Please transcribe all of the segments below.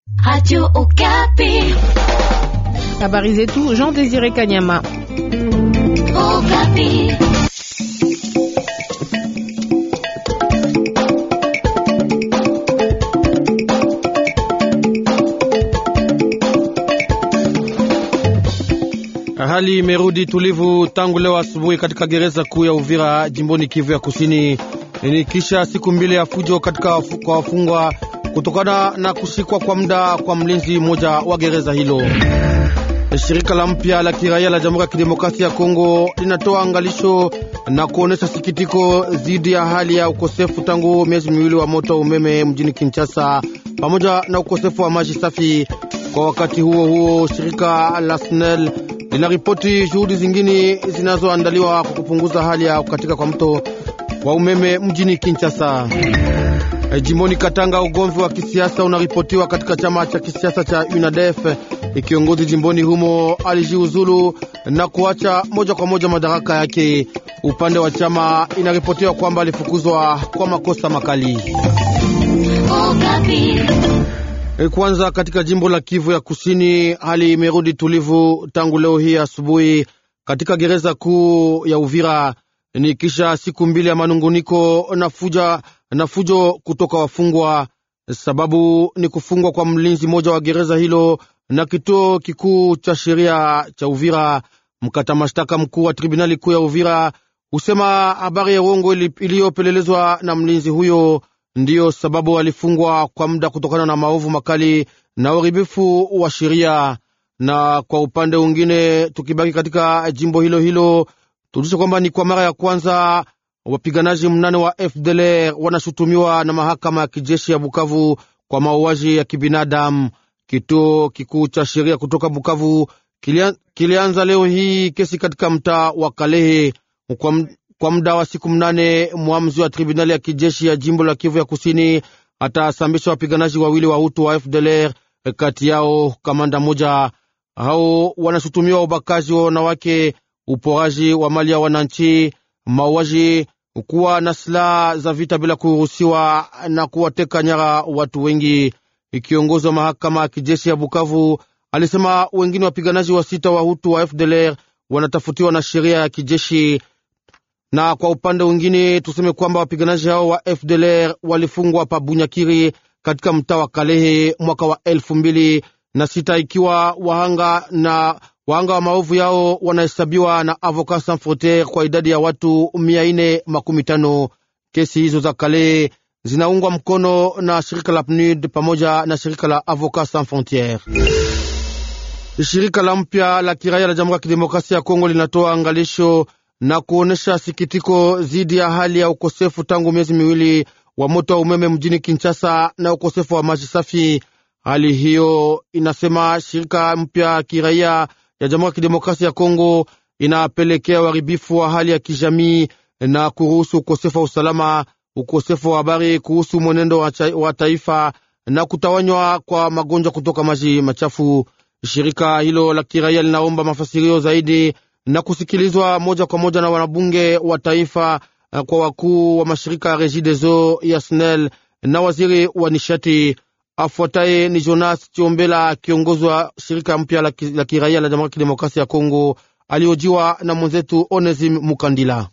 Radio Okapi. Habari zetu Jean Désiré Kanyama. Okapi. Hali imerudi tulivu tangu leo asubuhi katika gereza kuu ya Uvira jimboni Kivu ya Kusini, ni kisha siku mbili ya fujo katika kwa wafungwa kutokana na kushikwa kwa muda kwa mlinzi mmoja wa gereza hilo. Shirika la mpya la kiraia la Jamhuri ya Kidemokrasia ya Kongo linatoa angalisho na kuonesha sikitiko dhidi ya hali ya ukosefu tangu miezi miwili wa moto wa umeme mjini Kinshasa pamoja na ukosefu wa maji safi. Kwa wakati huo huo, shirika la SNEL linaripoti juhudi zingine zinazoandaliwa kwa kupunguza hali ya kukatika kwa mto wa umeme mjini Kinshasa. E, jimboni Katanga, ugomvi wa kisiasa unaripotiwa katika chama cha kisiasa cha UNADEF. Kiongozi jimboni humo alijiuzulu na kuacha moja kwa moja madaraka yake. Upande wa chama inaripotiwa kwamba alifukuzwa kwa makosa makali. Okapi. E, kwanza katika jimbo la Kivu ya Kusini, hali imerudi tulivu tangu leo hii asubuhi katika gereza kuu ya Uvira, ni kisha siku mbili ya manunguniko na fuja na fujo kutoka wafungwa. Sababu ni kufungwa kwa mlinzi mmoja wa gereza hilo na kituo kikuu cha sheria cha Uvira. Mkata mashtaka mkuu wa tribunali kuu ya Uvira husema habari ya uongo iliyopelelezwa na mlinzi huyo ndiyo sababu alifungwa kwa muda kutokana na maovu makali na uharibifu wa sheria. Na kwa upande mwingine, tukibaki katika jimbo hilo hilo, tujulishe kwamba ni kwa mara ya kwanza wapiganaji mnane wa FDLR wanashutumiwa na mahakama ya kijeshi ya Bukavu kwa mauaji ya kibinadamu. Kituo kikuu cha sheria kutoka Bukavu kilian, kilianza leo hii kesi katika mtaa wa Kalehe kwa, kwa muda wa siku mnane. Mwamzi wa tribunali ya kijeshi ya jimbo la Kivu ya Kusini atasambisha wapiganaji wawili wa Hutu wa FDLR, kati yao kamanda moja. Hao wanashutumiwa ubakaji wa wanawake, uporaji wa mali ya wananchi, mauaji, kuwa na silaha za vita bila kuruhusiwa na kuwateka nyara watu wengi. Kiongozi wa mahakama ya kijeshi ya Bukavu alisema wengine wapiganaji wa sita wa Hutu wa FDLR wanatafutiwa na sheria ya kijeshi. Na kwa upande mwingine tuseme kwamba wapiganaji hao wa FDLR walifungwa pa Bunyakiri katika mtaa wa Kalehe mwaka wa elfu mbili na sita ikiwa wahanga na wahanga wa maovu yao wanahesabiwa na Avocat Sans Frontiere kwa idadi ya watu mia nne makumi tano. Kesi hizo za Kalehe zinaungwa mkono na shirika la PNUD pamoja na shirika la Avocat Sans Frontiere. Shirika la mpya la kiraia la Jamhuri ya Kidemokrasia ya Kongo linatoa angalisho na kuonesha sikitiko dhidi ya hali ya ukosefu tangu miezi miwili wa moto wa umeme mjini Kinshasa na ukosefu wa maji safi. Hali hiyo, inasema shirika mpya kiraia ya Jamhuri ya Kidemokrasia ya Kongo, inapelekea uharibifu wa hali ya kijamii na kuruhusu ukosefu wa usalama, ukosefu wa habari kuhusu mwenendo wa, wa taifa na kutawanywa kwa magonjwa kutoka maji machafu. Shirika hilo la kiraia linaomba mafasirio zaidi na kusikilizwa moja kwa moja na wanabunge wa taifa kwa wakuu wa mashirika ya Regideso ya SNEL na waziri wa nishati. Afuataye ni Jonas Chiombela, kiongozi wa shirika mpya la kiraia la Jamhuri ya Kidemokrasia ya Kongo, aliojiwa na mwenzetu Onesim Mukandila.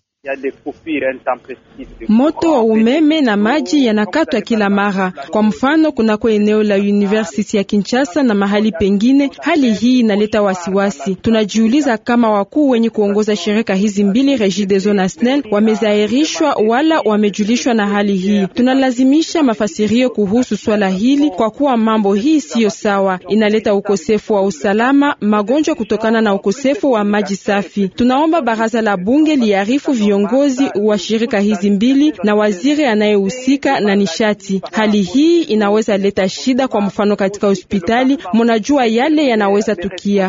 Moto wa umeme na maji yanakatwa kila mara. Kwa mfano, kunako eneo la University ya Kinshasa na mahali pengine. Hali hii inaleta wasiwasi. Tunajiuliza kama wakuu wenye kuongoza shirika hizi mbili Regideso na SNEL wamezairishwa wala wamejulishwa na hali hii. Tunalazimisha mafasirio kuhusu swala hili kwa kuwa mambo hii siyo sawa, inaleta ukosefu wa usalama, magonjwa kutokana na ukosefu wa maji safi. Tunaomba baraza la bunge liarifu viongozi wa shirika hizi mbili na waziri anayehusika na nishati. Hali hii inaweza leta shida, kwa mfano katika hospitali, munajua yale yanaweza tukia.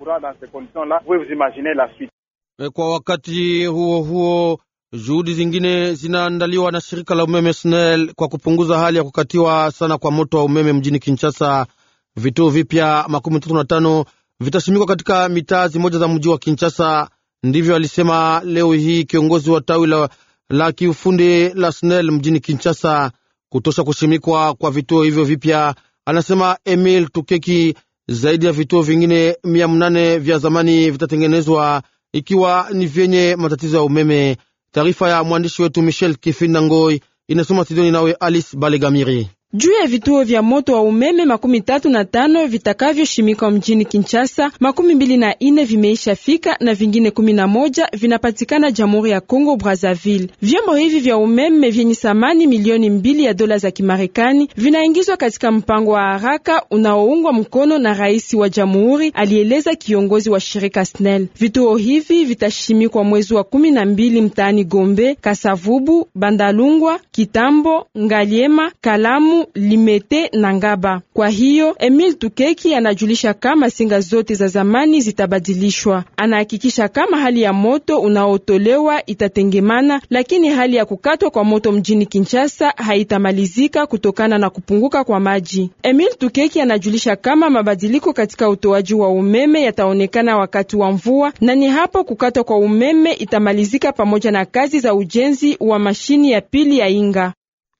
Kwa wakati huo huo, juhudi zingine zinaandaliwa na shirika la umeme SNEL kwa kupunguza hali ya kukatiwa sana kwa moto wa umeme mjini Kinshasa. Vituo vipya makumi tatu na tano vitashimikwa katika mitaa zimoja za mji wa Kinshasa. Ndivyo alisema leo hii kiongozi wa tawi la, la kiufundi la SNEL mjini Kinshasa. Kutosha kushimikwa kwa vituo hivyo vipya anasema Emil Tukeki. Zaidi ya vituo vingine mia mnane vya zamani vitatengenezwa ikiwa ni vyenye matatizo ya umeme. Taarifa ya mwandishi wetu Michel Kifinda Ngoi inasoma studioni nawe Alice Balegamiri. Juu ya vituo vya moto wa umeme makumi tatu na tano vitakavyoshimikwa mjini Kinshasa, makumi mbili na ine vimeisha fika na vingine kumi na moja vinapatikana Jamhuri ya Kongo Brazzaville. Vyombo hivi vya umeme vyenye thamani milioni mbili ya dola za Kimarekani vinaingizwa katika mpango wa haraka unaoungwa mkono na rais wa jamhuri, alieleza kiongozi wa shirika SNEL. Vituo hivi vitashimikwa mwezi wa kumi na mbili mtaani Gombe, Kasavubu, Bandalungwa, Kitambo, Ngaliema, Kalamu Limete na Ngaba. Kwa hiyo Emil Tukeki anajulisha kama singa zote za zamani zitabadilishwa. Anahakikisha kama hali ya moto unaotolewa itatengemana, lakini hali ya kukatwa kwa moto mjini Kinshasa haitamalizika kutokana na kupunguka kwa maji. Emil Tukeki anajulisha kama mabadiliko katika utoaji wa umeme yataonekana wakati wa mvua, na ni hapo kukatwa kwa umeme itamalizika pamoja na kazi za ujenzi wa mashini ya pili ya Inga.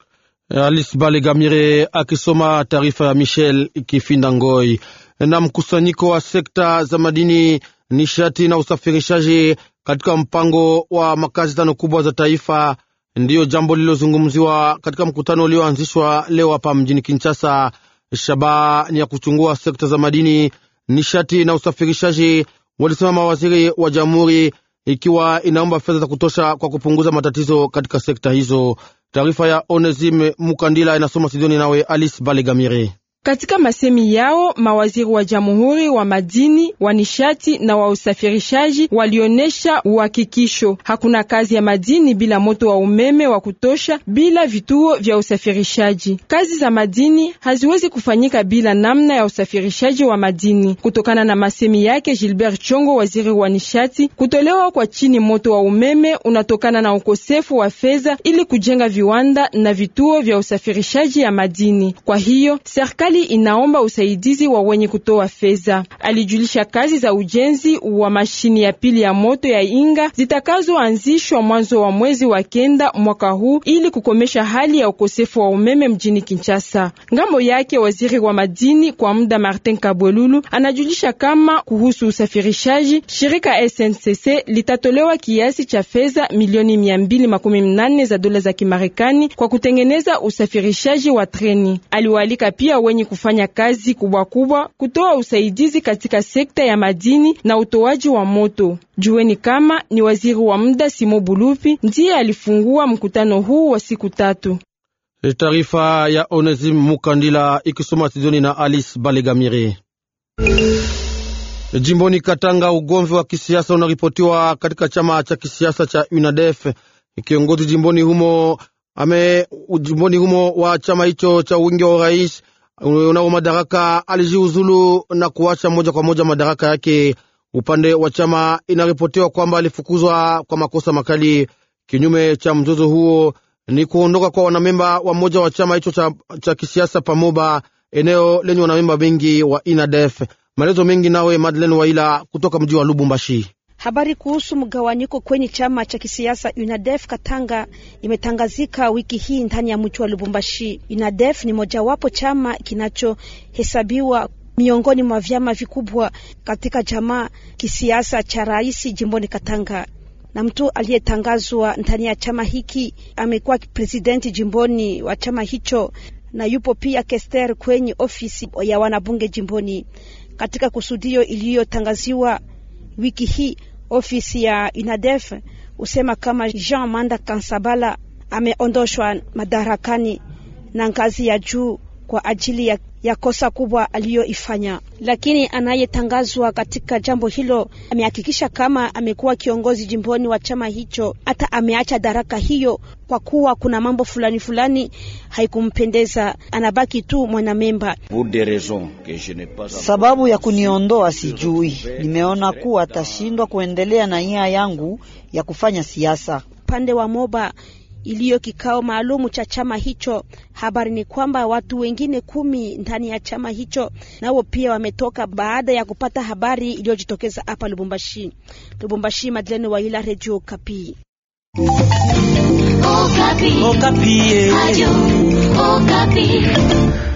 Alice Balegamire akisoma taarifa ya Michel Kifinda Ngoi. Na mkusanyiko wa sekta za madini, nishati na usafirishaji katika mpango wa makazi tano kubwa za taifa ndiyo jambo lililozungumziwa katika mkutano ulioanzishwa leo hapa mjini Kinshasa. Shabaha ni ya kuchungua sekta za madini, nishati na usafirishaji, walisema mawaziri wa jamhuri, ikiwa inaomba fedha za kutosha kwa kupunguza matatizo katika sekta hizo. Taarifa ya Onesime Mukandila inasoma Sidoni nawe Alice Balegamire. Katika masemi yao mawaziri wa jamhuri wa madini wa nishati na wa usafirishaji walionyesha uhakikisho hakuna kazi ya madini bila moto wa umeme wa kutosha, bila vituo vya usafirishaji. Kazi za madini haziwezi kufanyika bila namna ya usafirishaji wa madini. Kutokana na masemi yake Gilbert Chongo, waziri wa nishati, kutolewa kwa chini moto wa umeme unatokana na ukosefu wa fedha ili kujenga viwanda na vituo vya usafirishaji ya madini. Kwa hiyo serikali inaomba usaidizi wa wenye kutoa fedha. Alijulisha kazi za ujenzi wa mashini ya pili ya moto ya Inga zitakazoanzishwa mwanzo wa mwezi wa kenda mwaka huu ili kukomesha hali ya ukosefu wa umeme mjini Kinshasa. Ngambo yake waziri wa madini kwa muda Martin Kabwelulu anajulisha kama kuhusu usafirishaji, shirika SNCC litatolewa kiasi cha fedha milioni mia mbili makumi mnane za dola za Kimarekani kwa kutengeneza usafirishaji wa treni. Aliwaalika pia wenye kufanya kazi kubwa kubwa kutoa usaidizi katika sekta ya madini na utoaji wa moto. Jueni kama ni waziri wa muda Simo Bulupi ndiye alifungua mkutano huu wa siku tatu. Taarifa ya Onesim Mukandila ikisoma studioni na Alice Balegamire. Jimboni Katanga, ugomvi wa kisiasa unaripotiwa katika chama cha kisiasa cha UNADEF. Kiongozi jimboni humo ame jimboni humo wa chama hicho cha wingi wa urais unao madaraka alijiuzulu na kuacha moja kwa moja madaraka yake. Upande wa chama inaripotiwa kwamba alifukuzwa kwa makosa makali. Kinyume cha mzozo huo ni kuondoka kwa wanamemba wa moja wa chama hicho cha, cha kisiasa Pamoba, eneo lenye wanamemba wengi wa INADEF. Maelezo mengi nawe Madeleine Waila kutoka mji wa Lubumbashi. Habari kuhusu mgawanyiko kwenye chama cha kisiasa UNADEF Katanga imetangazika wiki hii ndani ya mji wa Lubumbashi. UNADEF ni mojawapo chama kinachohesabiwa miongoni mwa vyama vikubwa katika jamaa kisiasa cha rais jimboni Katanga, na mtu aliyetangazwa ndani ya chama hiki amekuwa presidenti jimboni wa chama hicho, na yupo pia kester kwenye ofisi ya wanabunge jimboni. Katika kusudio iliyotangaziwa wiki hii ofisi ya UNADEF husema kama Jean Manda Kansabala ameondoshwa madarakani na ngazi ya juu kwa ajili ya, ya kosa kubwa aliyoifanya, lakini anayetangazwa katika jambo hilo amehakikisha kama amekuwa kiongozi jimboni wa chama hicho, hata ameacha daraka hiyo kwa kuwa kuna mambo fulani fulani haikumpendeza, anabaki tu mwanamemba. Sababu ya kuniondoa sijui, nimeona kuwa atashindwa kuendelea na nia yangu ya kufanya siasa. Upande wa Moba iliyo kikao maalumu cha chama hicho, habari ni kwamba watu wengine kumi ndani ya chama hicho nao pia wametoka baada ya kupata habari iliyojitokeza hapa Lubumbashi. Lubumbashi, Madeleine Waila, Radio Kapi. Okapi. Okapi. Radio Okapi.